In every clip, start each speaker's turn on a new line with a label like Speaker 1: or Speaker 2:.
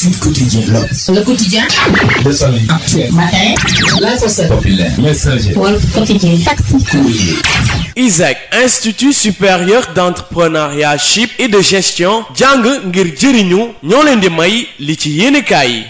Speaker 1: Sud Quotidien, L'Obs,
Speaker 2: Le quotidien,
Speaker 1: Le Soleil, Actuel,
Speaker 2: matin, l'info 7,
Speaker 1: Populaire, Messager,
Speaker 2: Wolf quotidien, taxi,
Speaker 1: Courrier,
Speaker 3: ISAC Institut supérieur d'entrepreneuriat chip et de gestion jàng ngir jëriñu ñoo leen di may li ci yéenekaay yi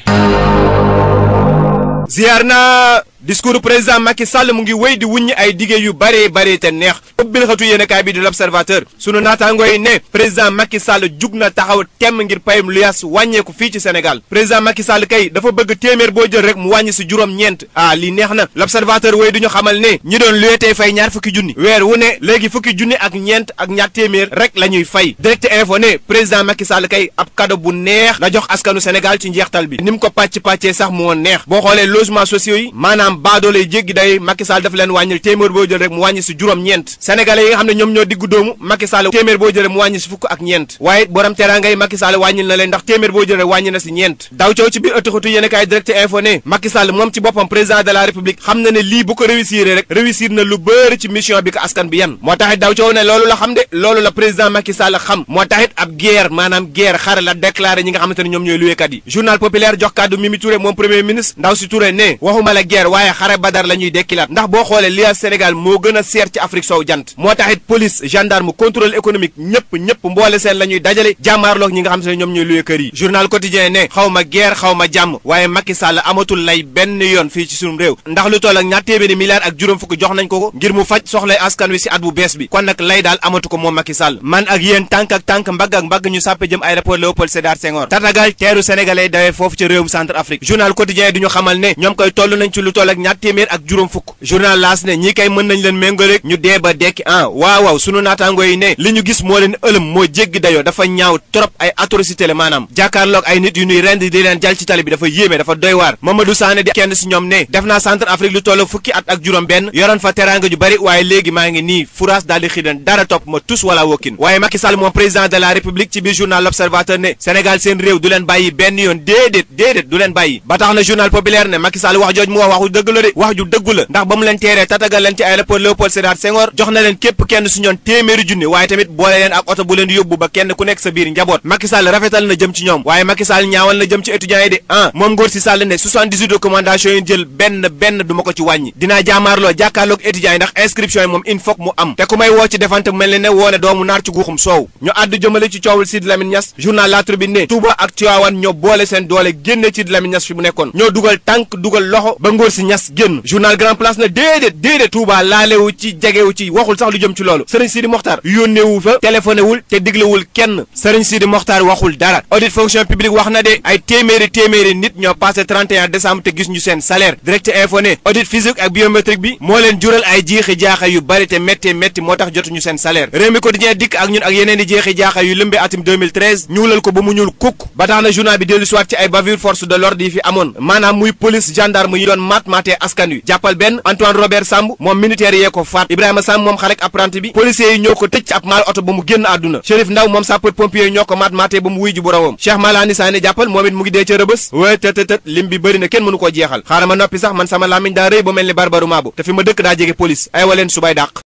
Speaker 4: ziar na discours président Macky Sall mu ngi wéy di wuññi ay dige yu bare bare te neex ubbil xatu yéenekaay bi di l'observateur sunu naataangoo yi ne président Macky Sall jug na taxaw temm ngir payum luyaas wàññeeku fii ci Sénégal président Macky Sall kay dafa bëgg téeméer boo jël rek mu wàññi si juróom-ñeent ah lii neex na l'observateur wéy du ñu xamal ne ñi doon luyetee fay ñaar fukki junni weer wu ne léegi fukki junni ak ñeent ak ñaar téeméer rek la ñuy fay direct info ne président Macky Sall kay ab cadeau bu neex la jox askanu Sénégal ci njeextal bi ni mu ko pàcc pàccee sax moo neex boo xoolee logements sociaux yi maanaam baadoolay jéggi day Macky Sall dafa leen wàññil téeméer boo jël rek mu wàññi si juróom-ñeent sénégalais yi nga xam ne ñoom ñoo diggu doomu Macky Sall téeméer boo jël mu wàññi si fukk ak ñeent waaye borom teraanga yi Macky Sall wàññil na leen ndax téeméer boo jël rek wàññi na si ñeent daw coow ci biir ëttuxatu yéen kaay direct info ne Macky Sall moom ci boppam président de la république xam na ne lii bu ko réussir rek réussir na lu bëri ci mission bi ko askan bi yan moo taxit daw coow ne loolu la xam de loolu la président Macky Sall xam moo taxit ab guerre maanaam guerre xare la déclaré ñi nga xamante ne ñoom ñooy luweekat yi journal populaire jox kàddu Mimi Touré moom premier ministre ndaw si Touré ne waxuma la guerre waaye xare badar la ñuy dekkilaat ndax boo xoolee li Sénégal moo gën a seer ci Afrique sow jant moo taxit police gendarme contrôle économique ñëpp ñëpp mboole seen la ñuy dajale jàmmaarloog ñi nga xam ne ñoom ñooy luwe kër yi journal quotidien ne xaw ma guerre xaw ma jàmm waaye Macky Sall amatul lay benn yoon fii ci sunum réew ndax lu toll ak ñaar téeméeri milliards ak juróom fukk jox nañ ko ko ngir mu faj soxlay askan wi si at bu bees bi kon nag lay daal amatu ko moom Macky Sall man ak yéen tànk ak tànk mbagg ak mbagg ñu sàppe jëm aéroport Léopold Sédar Senghor tatagal teeru sénégalais dawee foofu ci réewum centre Afrique journal quotidien du ñu xamal ne ñoom koy toll nañ ci lu toll ak ñaar téeméer ak juróom fukk journal laas ne ñii kay mën nañ leen méngaleeg ñu dee ba dekki ah waaw waaw sunu naataango yi ne li ñu gis moo leen ëlëm moo jéggi dayoo dafa ñaaw trop ay atrocité la maanaam jàkkaarloog ay nit yu ñuy rend di leen jal ci tali bi dafa yéeme dafa doy waar Mamadou Sané di kenn si ñoom ne def naa centre Afrique lu toll fukki at ak juróom benn yoroon fa teraanga ju bari waaye léegi maa ngi nii furaas daal di xidan dara topp ma tus wala wokkin waaye Macky Sall moom président de la république ci biir journal l'observateur ne Sénégal seen réew du leen bàyyi benn yoon déedéet déedéet du leen bàyyi ba tax na journal populaire ne Macky Sall wax jooj mu wax waxu dëgg la de wax ju dëggu la ndax ba mu leen teeree tatagal leen ci aéroport Léopold Sédar Senghor jox na leen képp kenn su ñoon téeméeri junni waaye tamit boole leen ak oto bu leen yóbbu ba kenn ku nekk sa biir njaboot Macky Sall rafetal na jëm ci ñoom waaye Macky Sall ñaawal na jëm ci étudiants yi de ah moom Ngor si Sall ne 78 recommandations yi jël benn benn du ma ko ci wàññi dinaa jaamaarloo jàkkaarloog étudiants yi ndax inscription yi moom il faut mu am te ku may woo ci defante mel ne ne woone doomu naar ci guuxum soow ñu àddu jëmale ci coowul Sidy Lamine Niass journal La Tribune ne Touba ak Tivaouane ñoo boole seen doole génne Sidy Lamine Niass fi mu nekkoon ñoo dugal tànk dugal loxo ba Ngor si Niass génn journal Grand Place na déedéet déedéet Touba laalewu ci jegewu ci waxul sax lu jëm ci loolu Serigne Sidi Mokhtar yónneewu fa téléphoné wul te diglewul kenn Serigne Sidi Mokhtar waxul dara audit fonction publique wax na de ay téeméeri téeméeri nit ñoo passé 31 décembre te gis ñu seen salaire direct info ne audit physique ak biométrique bi moo leen jural ay jeexi jaaxa yu bari te métti métti moo tax jotuñu seen salaire réew mi quotidien dikk ak ñun ak yeneen i jeexi jaaxa yu lëmbe atum 2013 ñuulal ko ba mu ñuul kukk ba tax na journal bi dellu siwaat ci ay bavure force de l'ordre yi fi amoon maanaam muy police gendarme yi doon maat maatee askan wi jàppal benn Antoine Robert Samb moom militaire yee ko faat Ibrahima Samb moom xarek apprenti bi policiers yi ñoo ko tëj ci ab maal oto ba mu génn àdduna Chérif Ndaw moom sapeur pompier yi ñoo ko maat maatee ba mu wuy ji boromam Cheikh Malani Sané jàppal moom it mu ngi dee ca rëbës wé tët tët lim bi bëri na kenn mënu koo jeexal xaaral ma noppi sax man sama làmmiñ daa rëy ba mel ni barbaru maabo te fi ma dëkk daa jege police ay waleen subay dàq